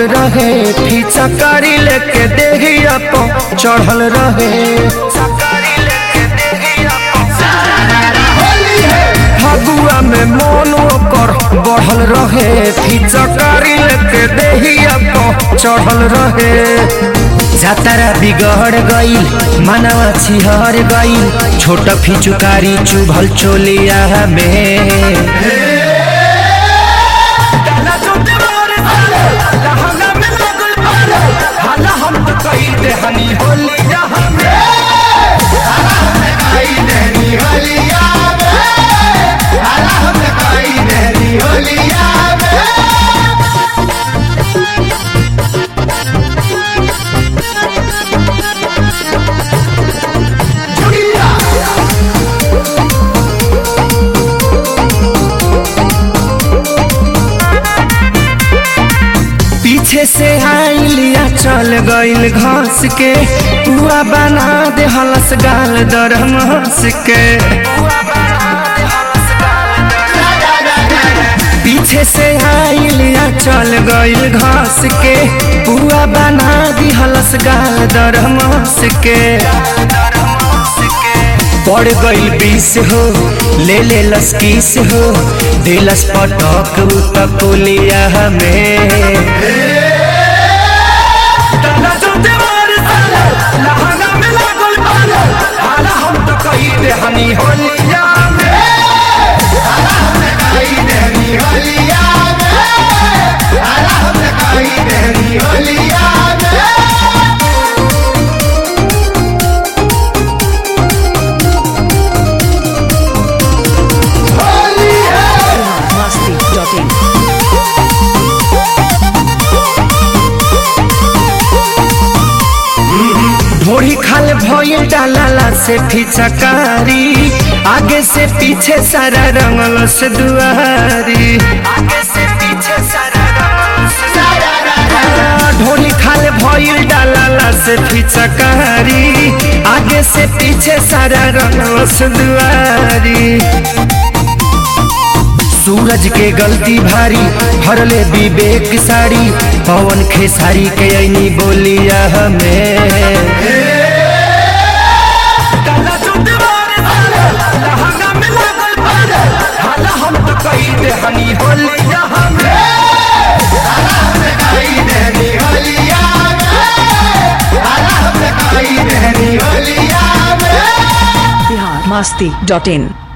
रहे फीचा कारी लेके देहिया पो चढ़ल रहे फगुआ में मन ओकर बढ़ल रहे फीचा कारी लेके देहिया पो चढ़ल रहे जातारा बिगड़ गईल मनवा छिहर गईल छोट फिचुकारी चुभल चोलिया में पीछे से आइलिया चल गइल घास के पुआ बना दे हलस गाल दरम हंस के पीछे से आइलिया चल गइल घास के पुआ बना दी हलस गाल दरम हंस के पड़ गईल बीस हो ले ले लस किस हो दिलस पटक उतकुलिया में masti.in. ढोड़ी खाल भइल डालाला से फिचकारी आगे से पीछे सारा रंगल से दुआरी आगे से पीछे सारा ढोली खाल भइल डालाला से फिचकारी आगे से पीछे सारा रंगल से दुआरी सूरज के गलती भारी भरले विवेक साड़ी पवन खेसारी के ऐनी बोलिया हमें Bihar masti.in.